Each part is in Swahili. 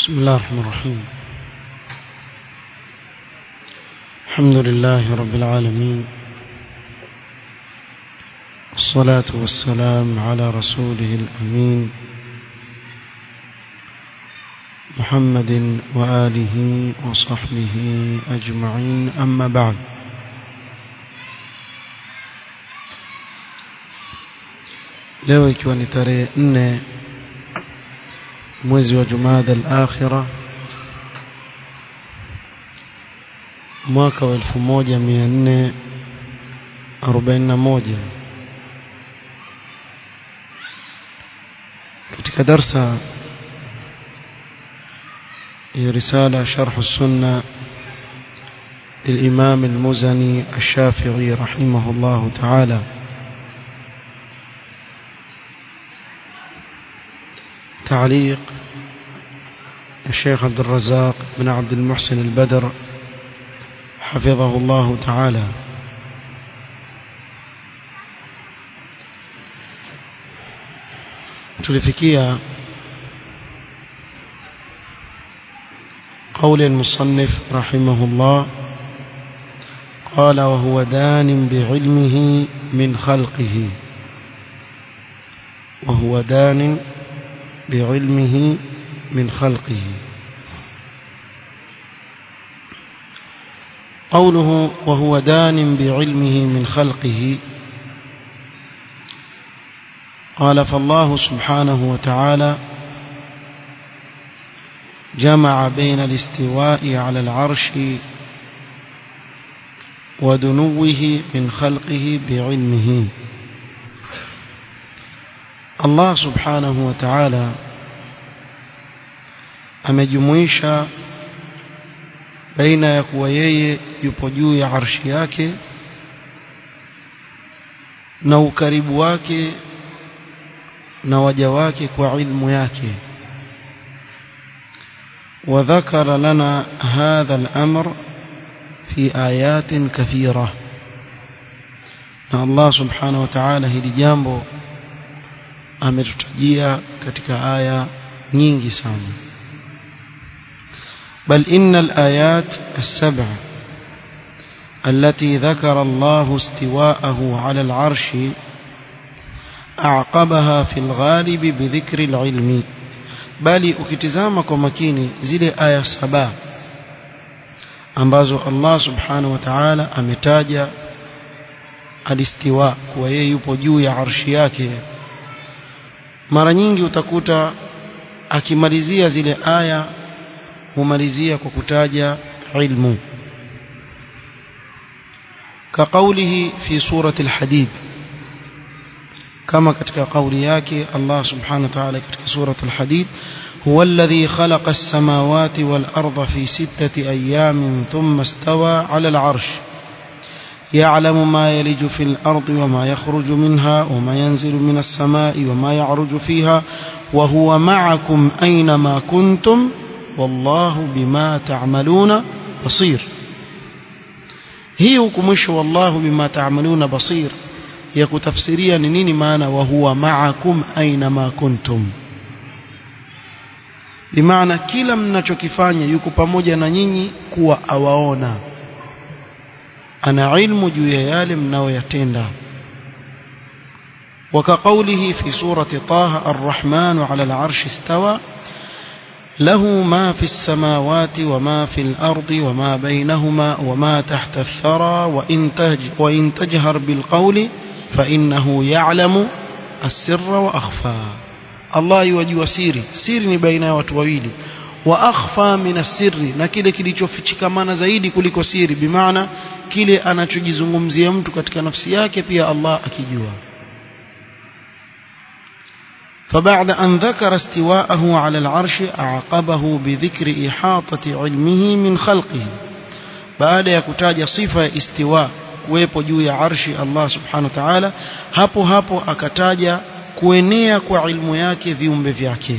بسم الله الرحمن الرحيم الحمد لله رب العالمين الصلاة والسلام على رسوله الأمين محمد وآله وصحبه أجمعين أما بعد leo ikiwa ni tarehe nne mwezi wa Jumada al-Akhira mwaka wa 1441 katika darsa ya risala sharh السنة للإمام المزني الشافعي رحمه الله تعالى تعليق الشيخ عبد الرزاق بن عبد المحسن البدر حفظه الله تعالى tulifikia قول المصنف رحمه الله قال وهو دان بعلمه من خلقه وهو دان بعلمه من خلقه قوله وهو دان بعلمه من خلقه قال فالله سبحانه وتعالى جمع بين الاستواء على العرش ودنوه من خلقه بعلمه Allah subhanahu wa ta'ala amejumuisha baina ya kuwa yeye yupo juu ya arshi yake na ukaribu wake na waja wake kwa ilmu yake وذكر لنا هذا الأمر في آيات كثيرة الله سبحانه وتعالى هل جambo ametutajia katika aya nyingi sana بل إن الآيات السبع التي ذكر الله استواءه على العرش أعقبها في الغالب بذكر العلم بل ukitizama kwa makini zile aya saba ambazo Allah subhanahu wa ta'ala ametaja alistiwa kuwa yeye yupo juu ya arshi yake mara nyingi utakuta akimalizia zile aya humalizia kwa kutaja ilmu كقوله في سورة الحديد كما كتك قولياك الله سبحانه وتعالى كتك سورة الحديد هو الذي خلق السماوات والأرض في ستة أيام ثم استوى على العرش يعلم ما يلج في الأرض وما يخرج منها وما ينزل من السماء وما يعرج فيها وهو معكم أينما كنتم والله بما تعملون بصير هي كمش والله بما تعملون بصير يكتفسيريا نيني معنى وهو معكم أينما كنتم بمعنى kila mnachokifanya yuko pamoja na nyinyi kuwa awaona ana ilmu juu ya yale mnayoyatenda وكقوله في سورة طه الرحمن على العرش استوى له ما في السماوات وما في الأرض وما بينهما وما تحت الثرى وإن, تج وإن تجهر بالقول فإنه يعلم السر وأخفى الله يوجه سيري سيري بين وتويلي واخfa min asirri na kile kilichofichikamana zaidi kuliko siri bimaana kile anachojizungumzia mtu katika nafsi yake pia Allah akijua فبعد أن ذكر استواءه على العرش أعقبه بذكر إحاطة علمه من خلقه بعد يكتاج صفة استواء kuwepo juu ya arshi Allah subhanahu wa ta'ala hapo hapo akataja kuenea kwa ilmu yake viumbe vyake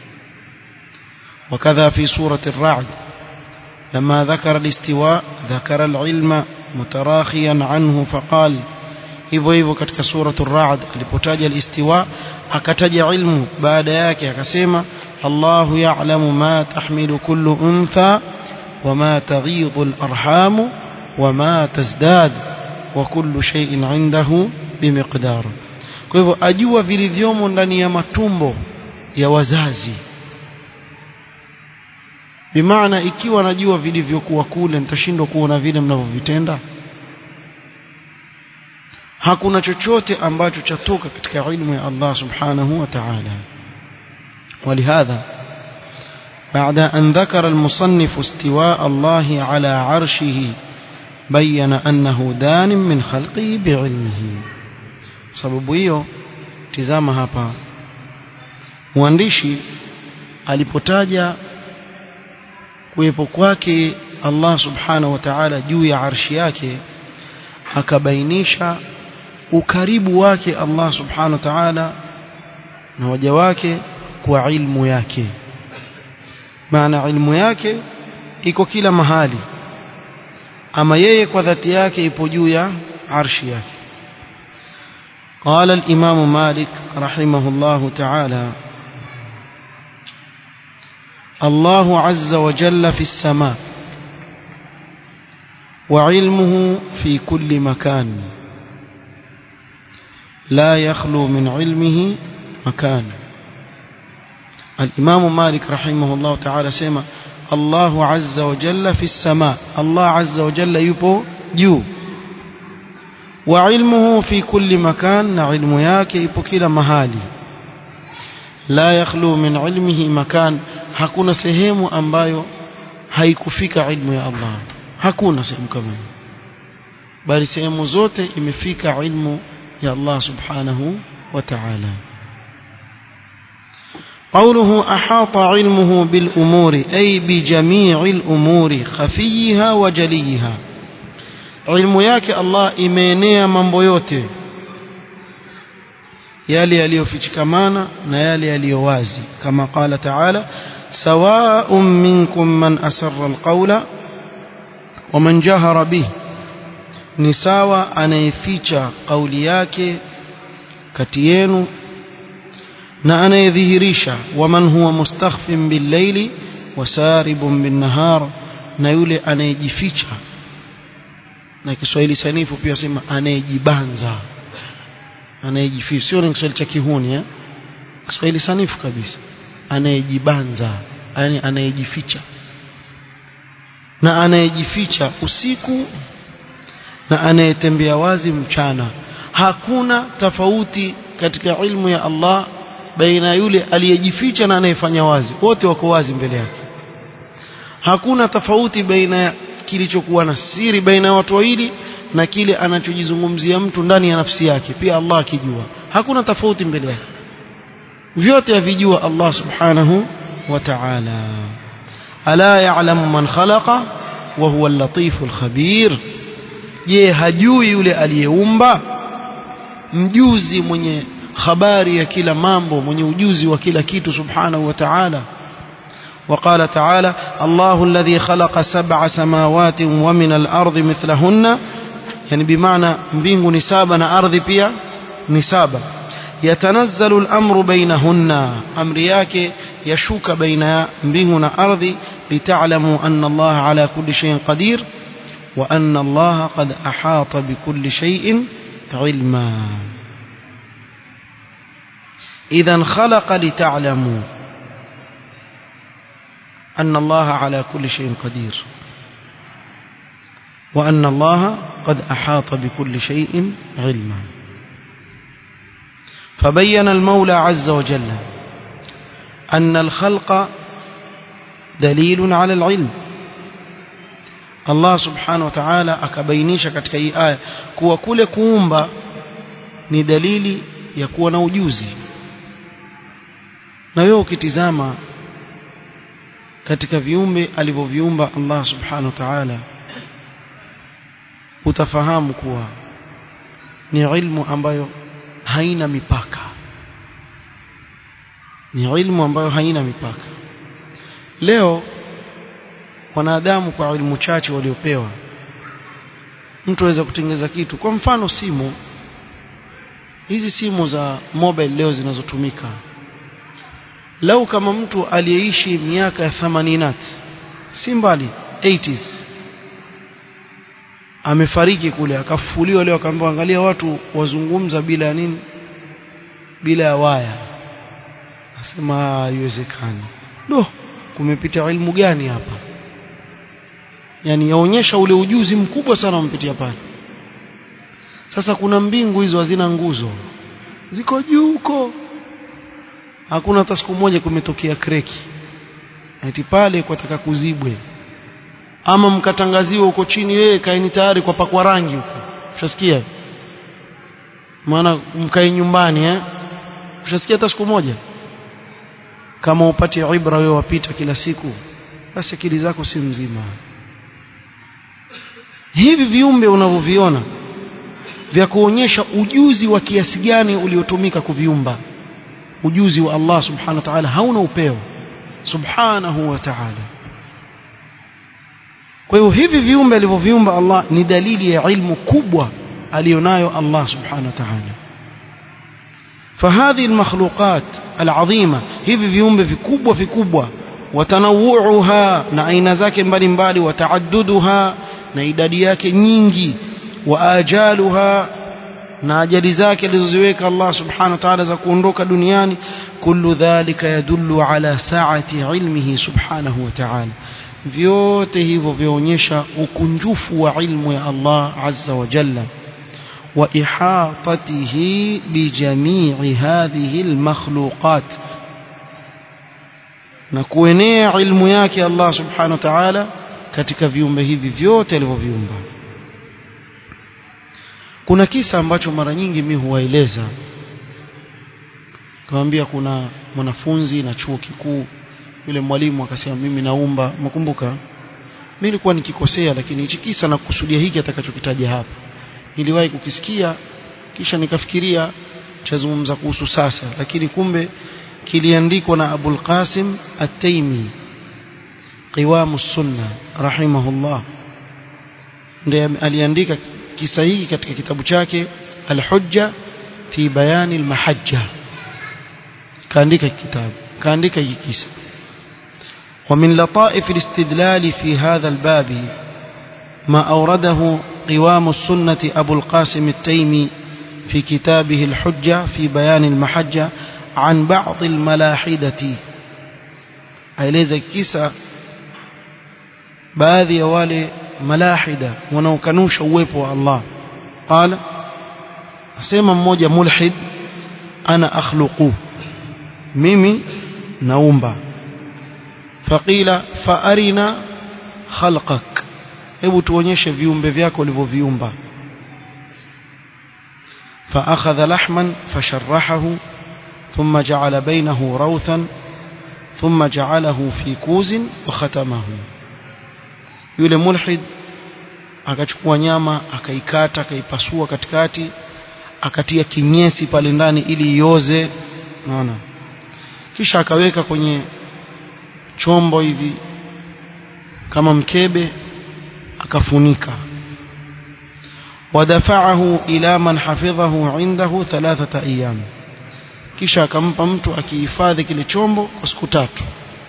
وكذا في سورة الرعد لما ذكر الاستواء ذكر العلم متراخيا عنه فقال hivyo hivyo katika suratu Ar-Ra'd alipotaja al-istiwa akataja ilmu baada yake akasema الله يعلم ما تحمل كل أنثى وما تغيض الأرحام وما تزداد وكل شيء عنده بمقدار kwa hivyo ajua vilivyomo ndani ya matumbo ya wazazi bimaana ikiwa najua vilivyokuwa kule nitashindwa kuona vile mnavyovitenda hakuna chochote ambacho chatoka katika ilmu ya Allah subhanahu wa ta'ala ولهذا بعد أن ذكر المصنف استواء الله على عرشه بين أنه دان من خلقه بعلمه sababu hiyo tizama hapa mwandishi alipotaja kuwepo kwake Allah subhanahu wa ta'ala juu ya arshi yake akabainisha ukaribu wake Allah subhanahu wa ta'ala na waja wake kwa ilmu yake maana ilmu yake iko kila mahali ama yeye kwa dhati yake ipo juu ya arshi yake قال الإمام مالك رحمه الله تعالى الله عز وجل في السماء وعلمه في كل مكان لا يخلو من علمه مكان الإمام مالك رحمه الله تعالى سيما الله عز وجل في السماء الله عز وجل يبو جو وعلمه في كل مكان علم yake ipo kila mahali la yakhlu min ilmihi makan hakuna sehemu ambayo haikufika ilmu ya Allah hakuna sehemu kama hiyo bali sehemu zote imefika ilmu ya Allah subhanahu wa ta'ala قوله أحاط علمه بالأمور أي بجميع الأمور خفيها وجليها ilmu yake Allah imeenea mambo yote yale yaliyofichikamana na yale yaliyo wazi kama qala ta'ala sawa'un minkum man asarra alqawla wa man jahara bih ni sawa anayeficha kauli yake kati yenu na anayedhihirisha waman huwa mustakhfin bil-layli wasaribun bin-nahar na yule anayejificha na Kiswahili sanifu pia sema anayejibanza anayejificha sio ni Kiswahili cha kihuni eh Kiswahili sanifu kabisa anayejibanza yani anayejificha na anayejificha usiku na anayetembea wazi mchana hakuna tofauti katika ilmu ya Allah baina yule aliyejificha na anayefanya wazi wote wako wazi mbele yake hakuna tofauti baina ya kilichokuwa na siri baina ya watu wawili na kile anachojizungumzia mtu ndani ya nafsi yake pia Allah akijua hakuna tofauti mbele yake vyote avijua Allah subhanahu wa ta'ala ala ya'lamu man khalaqa wa huwa al-latiful khabir je hajui yule aliyeumba mjuzi mwenye habari ya kila mambo mwenye ujuzi wa kila kitu subhanahu wa ta'ala وقال تعالى الله الذي خلق سبع سماوات ومن الأرض مثلهن يعني بمعنى mbingu ni saba na ardhi pia ni saba يتنزل الأمر بينهن أمر yake yashuka baina mbingu na ardhi لتعلموا أن الله على كل شيء قدير وأن الله قد أحاط بكل شيء علما إذا خلق لتعلموا أن الله على كل شيء قدير وأن الله قد أحاط بكل شيء علما فبين المولى عز وجل أن الخلق دليل على العلم Allah subhanahu wa ta'ala akabainisha katika hii aya kuwa kule kuumba ni dalili ya kuwa na ujuzi na wewe ukitizama katika viumbe alivyoviumba Allah subhanahu wa ta'ala utafahamu kuwa ni ilmu ambayo haina mipaka ni ilmu ambayo haina mipaka leo wanadamu kwa elimu chache waliopewa mtu aweza kutengeneza kitu kwa mfano simu hizi simu za mobile leo zinazotumika lau kama mtu aliyeishi miaka ya thamanini si mbali 80s amefariki kule akafufuliwa leo akaambiwa angalia watu wazungumza bila ya nini bila ya waya asema haiwezekani do kumepita ilmu gani hapa yani yaonyesha ule ujuzi mkubwa sana umpitia pale sasa kuna mbingu hizo hazina nguzo ziko juu huko hakuna hata siku moja kumetokea kreki ati pale kwataka kuzibwe ama mkatangaziwa huko chini yeye kaeni tayari kwa pakwa rangi huko ushasikia maana mkae nyumbani eh ushasikia hata siku moja kama upate ibra wewe wapita kila siku basi akili zako si mzima hivi viumbe unavyoviona vya kuonyesha ujuzi wa kiasi gani uliotumika kuviumba ujuzi wa Allah subhanahu wa ta'ala hauna upeo subhanahu wa ta'ala kwa hiyo hivi viumbe alivyoviumba Allah ni dalili ya ilmu kubwa alionayo Allah subhanahu wa ta'ala فهذه المخلوقات العظيمة hivi viumbe vikubwa vikubwa watanawuuha na aina zake mbalimbali wataadduduha na idadi yake nyingi wa ajaluha na ajali zake alizoziweka Allah subhanahu wa ta'ala za kuondoka duniani kullu dhalika yadullu ala sa'ati ilmihi subhanahu wa ta'ala vyote hivyo vyaonyesha ukunjufu wa ilmu ya Allah azza wa jalla wa ihatatihi bijamii hadhihi almakhluqat na kuenea ilmu yake Allah subhanahu wa ta'ala katika viumbe hivi vyote alivyoviumba kuna kisa ambacho mara nyingi mimi huwaeleza kawaambia kuna mwanafunzi na chuo kikuu yule mwalimu akasema mimi naumba mkumbuka mimi nilikuwa nikikosea lakini hichi kisa na kusudia hiki atakachokitaja hapa niliwahi kukisikia kisha nikafikiria chazungumza kuhusu sasa lakini kumbe kiliandikwa na Abul Qasim At-Taimi Qiwam sunna rahimahullah ndiye aliandika kisa hiki katika kitabu chake Al-Hujja fi bayani al-mahajja kaandika kitabu kaandika hiki kisa ومن لطائف الاستدلال في هذا الباب ما أورده قوام السنة أبو القاسم التيمي في كتابه الحجة في بيان المحجة عن بعض الملاحدة أيليز كيسا baadhi ya wale malahida wanaokanusha uwepo wa Allah qala asema mmoja mulhid ana akhluqu mimi naumba faqila faarina khalqak hebu tuonyeshe viumbe vyako ulivyoviumba فأخذ لحما فشرحه ثم جعل بينه روثا ثم جعله في كوز وختمه yule mulhid akachukua nyama akaikata akaipasua katikati akatia kinyesi pale ndani ili ioze unaona kisha akaweka kwenye chombo hivi kama mkebe akafunika wadafa'ahu ila man hafidhahu indahu thalathata ayyam kisha akampa mtu akihifadhi kile chombo kwa siku tatu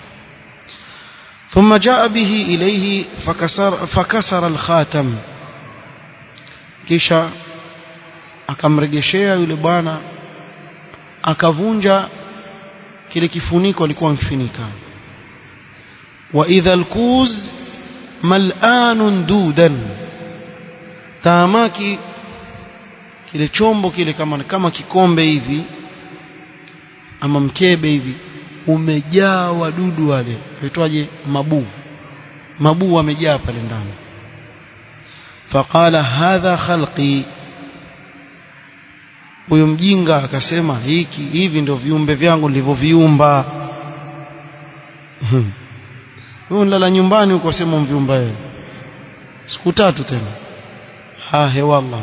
ثم جاء به إليه فكسر, فكسر الخاتم kisha akamregeshea yule bwana akavunja kile kifuniko alikuwa mfinika wa idha alkuz mal'anun dudan taamaki kile chombo kile kama kama kikombe hivi ama mkebe hivi umejaa wadudu wale waitwaje mabuu mabuu wamejaa pale ndani faqala hadha khalqi huyo mjinga akasema hiki hivi ndio viumbe vyangu nilivyoviumba wewe unalala nyumbani uko sema mviumba wewe siku tatu tena ha he wallah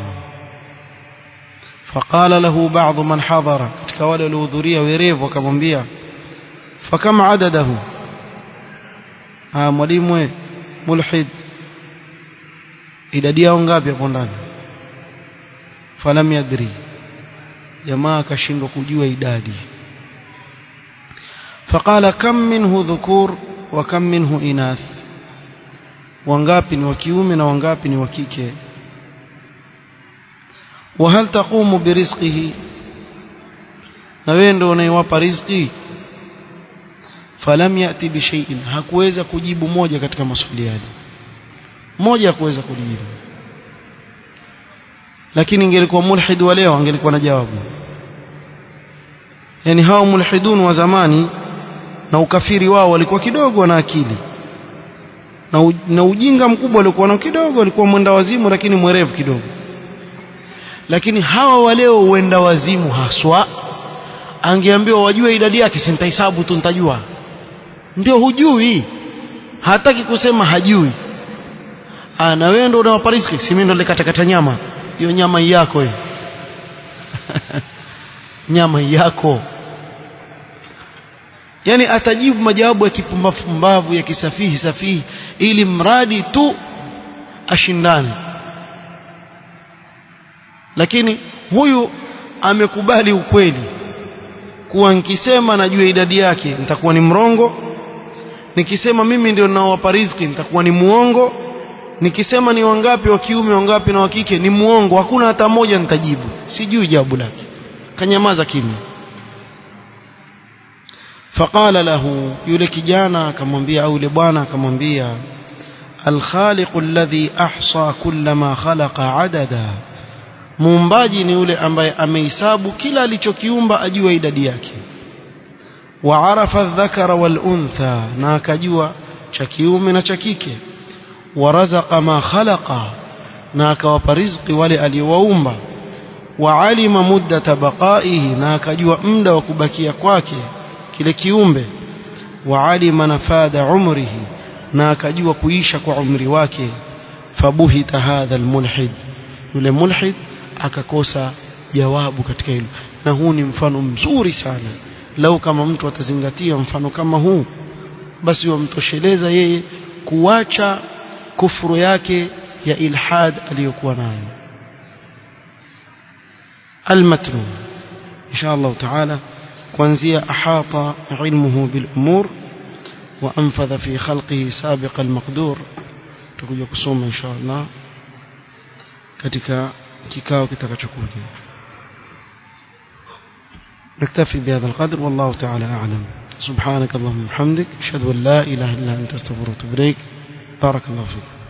فقال له بعض من حضر katika wale waliohudhuria werevu akamwambia fakama adadahu ah mwalimu we mulhid idadi yao ngapi hapo ndani falam yadri jamaa akashindwa kujua idadi فقال كم منه ذكور وكم منه إناث wangapi ni wa kiume na wangapi ni wa kike وهل تقوم برزقه na wewe ndio unaiwapa riziki falam yati bi shay'in hakuweza kujibu moja katika maswali yale moja hakuweza kujibu lakini ingelikuwa mulhid wa leo angelikuwa na jawabu yani hao mulhidun wa zamani na ukafiri wao walikuwa kidogo na akili na, u, na ujinga mkubwa walikuwa nao kidogo walikuwa mwenda wazimu lakini mwerevu kidogo lakini hawa wa leo uenda wazimu haswa angeambiwa wajue idadi yake si nitahesabu tu nitajua ndio hujui hataki kusema hajui ah na wewe ndio unawapa riziki si mimi ndo nikatakata nyama hiyo nyama yako hiyo nyama yako yani atajibu majawabu ya kipumbavu ya kisafihi safihi ili mradi tu ashindane lakini huyu amekubali ukweli kuwa nikisema najua idadi yake nitakuwa ni mrongo nikisema mimi ndio ninaowapa riziki nitakuwa ni muongo nikisema ni wangapi wa kiume wangapi na wa kike ni muongo hakuna hata moja nitajibu sijui jawabu lake kanyamaza kimya faqala lahu yule kijana akamwambia au yule bwana akamwambia الخالق الذي أحصى كل ما خلق عددا muumbaji ni yule ambaye amehesabu kila alichokiumba ajua idadi yake wa arafa dhakara wal untha na akajua cha kiume na cha kike wa razaqa ma khalaqa na akawapa riziki wale aliowaumba wa alima muddata baqaihi na akajua muda wa kubakia kwake kile kiumbe wa alima nafada umrihi na akajua kuisha kwa umri wake fabuhita hadha almulhid yule mulhid akakosa jawabu katika hilo na huu ni mfano mzuri sana lau kama mtu atazingatia mfano kama huu basi wamtosheleza yeye kuacha kufuru yake ya ilhad aliyokuwa nayo المتن إن شاء الله تعالى kuanzia ahata ilmuhu bil umur wa anfadha fi khalqihi sabiq al maqdur tutakuja kusoma insha Allah katika kikao kitakachokuja نكتفي بهذا القدر والله تعالى أعلم سبحانك اللهم وبحمدك أشهد أن لا إله إلا أنت استغفرك وأتوب إليك بارك الله فيك